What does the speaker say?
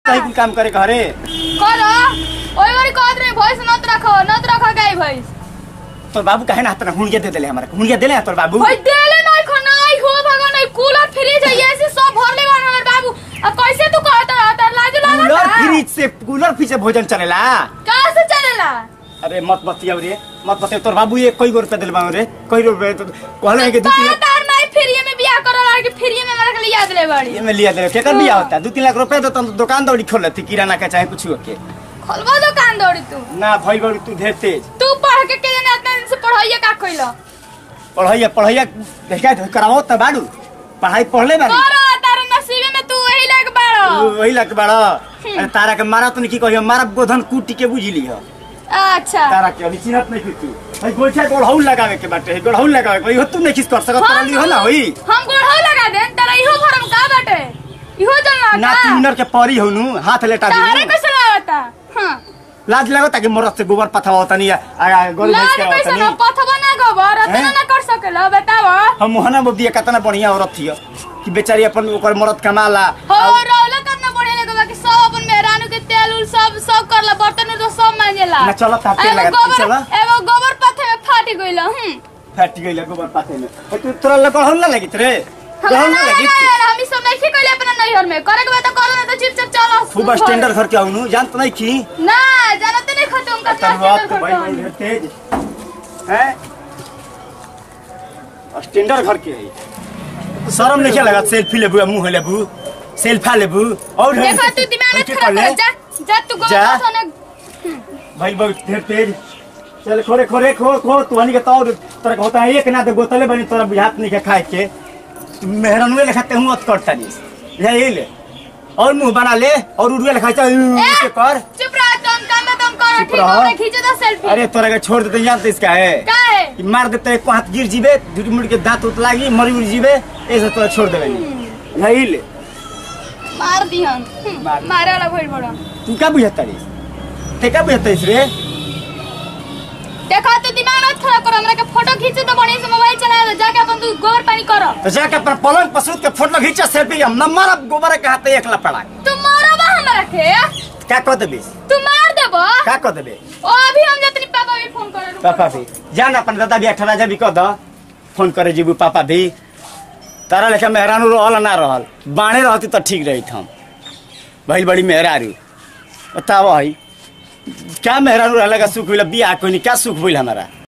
कहीं कुल काम करे घरे कर ओई बारी कहत रे भैंस नत रखो नत रखो गाय भैंस तोर बाबू काहे ना हाथ हुणिया दे देले हमरा हुणिया देले हैं तोर बाबू भाई देले नहीं खो नहीं हो भगवान नहीं कूलर फ्रिज है ऐसे सब भर ले हमर बाबू अब कैसे तू कहत रहता लाज कूलर लागत फ्रिज से कूलर फ्रिज से भोजन चलेला कहां से चलेला अरे मत बतिया रे मत बतिया तोर बाबू ये कई गो रुपया दिल बाऊ रे कई रुपया तो कहले है कि दू तीन तार तार नहीं फ्री में बियाह करो लड़की फ्री में हमरा के लिया दले बड़ी ये में लिया दे केकर बिया होता दू तीन लाख रुपया तो तुम दुकान दौड़ी खोल लेती किराना का चाहे कुछ के खोलबो दुकान दौड़ी तू ना भई बड़ी तू ढेर तेज तू पढ़ के के जाने इतना दिन से पढ़ाइए का कइलो पढ़ैया पढ़ैया देखा कराओ त बाड़ू पढ़ाई पढ़ले बाड़ी करो तार नसीबे में तू वही लग बाड़ो वही लग बड़ा अरे तारा के मारा तो नहीं की कहियो मारा गोधन कूटी के बुझली हो अच्छा तारा के अभी चिन्हत नहीं की तू भाई गोइठा गोड़हौल लगावे के बाटे है गोड़हौल लगावे के इहो तू नहीं किस कर सकत हम तरली हो ना होई हम गोढ़ो लगा दे तेरा इहो भरम का बाटे इहो जल ना लगा तीनर के परी होनु हाथ लेटा तारे दी कैसे लागता हां लाज लगता कि मरद से गोबर पथवा तनी आ गोल भैंस लाज के कैसे तनी ना पथवा ना गोबर अतना हैं? ना कर सकेला बताव हम मोहना बबिया कितना बढ़िया औरत थी कि बेचारी अपन ओकर मरद कमाला हो रौला करना बढ़िया लगेगा कि सब अपन मेहरानू के तेल उल सब सब करला बर्तन तो सब मांगेला ना चलो तार तेल एगो लगा, गोबर चलो। एगो गोबर पथे में फाटी गइल हम फट गइल गोबर पाथे में ए, तू तोरा लगहौल ना लगित रे हमरा गहौल ना ना लगित यार हम ई सब नहीं कइले अपना नैहर में करे के बा तो करो ना तो चुपचाप चलो खूब स्टैंडर्ड घर के आउनु जानत नहीं की ना जानते नहीं खतम का तरुआत स्टैंडर्ड के भाई भाई खतम तेज हैं स्टैंडर्ड घर के है शर्म नहीं लगा सेल्फी लेबू मुंह लेबू सेल्फा लेबू और ढेर देखो तू दिमाग ऐसे खराब कर ले। कर जा जा तू जा। गोबर पथे भाई बहुत ढेर तेज चल खोरे खोरे खो खो तू हनी के तौर तोरा के होता है एक ना तो गोतले बनी तोरा बुझात नहीं के खाए के मेहरनुए लेखाते हूँ अत करता नहीं यही ले और मुंह बना ले और उड़ुए लेखा चल ए, कर चुप रह तुम काम में तुम करो चुप ठीक रहो। हो खींचो तो सेल्फी अरे तोरा के छोड़ देते जानते इसका है का है कि मार देते एक हाथ गिर जीबे झूठी मुड़ के दांत उत लागी मरी उड़ जीबे ऐसे तोरा छोड़ देवे यही ले मार दिहन मार। मारे वाला भइल बड़ा तू क्या बुझता रे ते क्या बुझता रे देखा तो दिमाग मत खराब करो हमरा के फोटो खींचे तो बढ़िया से मोबाइल चला दो जाके अपन तू गोबर पानी करो तो जाके अपन पलंग पसूत के फोटो खींचा सेल्फी हम न मारब गोबर के हाथ एक लपड़ा तू मारो बा हमरा के क्या कह देबे तू मार देबो क्या कह देबे ओ अभी हम जतनी पापा भी फोन करे पापा भी जान अपन दादा भी अठारह हजार भी कह द फोन करे जीबू पापा भी तारा लेखा मेहरानू रहल ना रहल बाणे रहती तो ठीक रही हम भइल बड़ी मेहरारू बताव है क्या मेहरानू रहला का सुख हुई बियाह कोई नहीं क्या सुख हुई हमारा